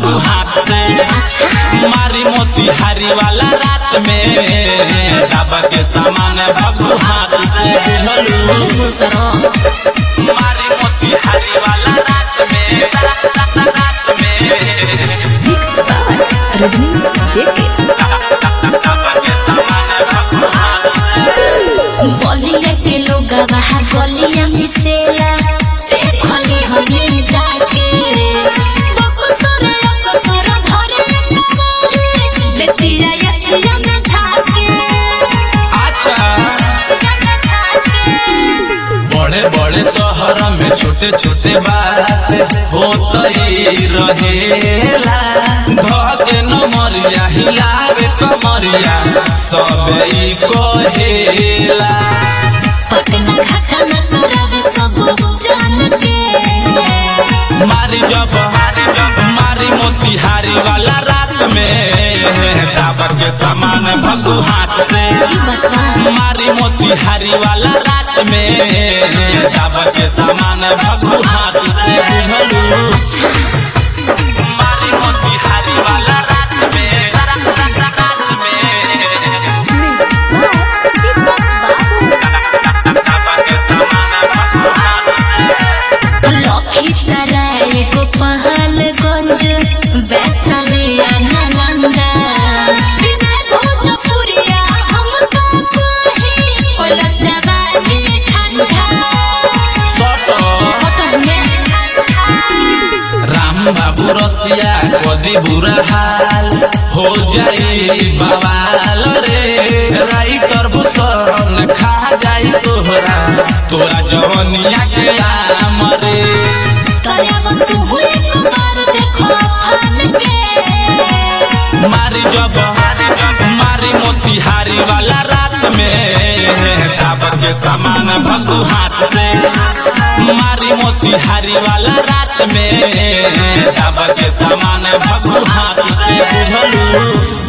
भगू हाथ से मारी मोतिहारी वाला रात में दाबा के सामान भगू हाथ से बुझलू ई बोल करो मारी मोतिहारी वाला रात में रात में Mixed by Rajnish JK. दाबा के सामान भगू हाथ से बलिया के लोग वहाँ बलिया मिसेला देखली हनी जाके बकुसर अकुसर धरे कमरे बेतिया यतिया में झाके अच्छा बड़े बड़े शहर में छोटे छोटे बात होतई रहेला धके नमरिया हिलावे कमरिया सब ई कहेला पटना घाटा में तुरवे सब जान के मारी जब मारी मोतिहारी वाला रात में दाबा के सामान भगू हाथ से ई बतवा मारी मोतिहारी वाला रात में दाबा के सामान भगू हाथ से बुझलू मारी मोतिहारी वाला रात में रात रात रात में दाबा के सामान भगू हाथ से लखीसराय गोपालगंज वैशालिया नालंदा विनय भोजपुरिया हमका कही ओला जवानी ठंडा सटो फोटो में राम बाबू रसिया कदी बुरा हाल हो जाई बवाल रे राइटर भूषण खा जाई तोहरा तोरा जवनिया के आम रे तयाब तू हुए कुमार देखो फन के मारी जब मारी मोतिहारी वाला रात में दाब के सामान भगू हाथ से मारी मोतिहारी वाला रात में दाब के सामान भगू हाथ से बुझलू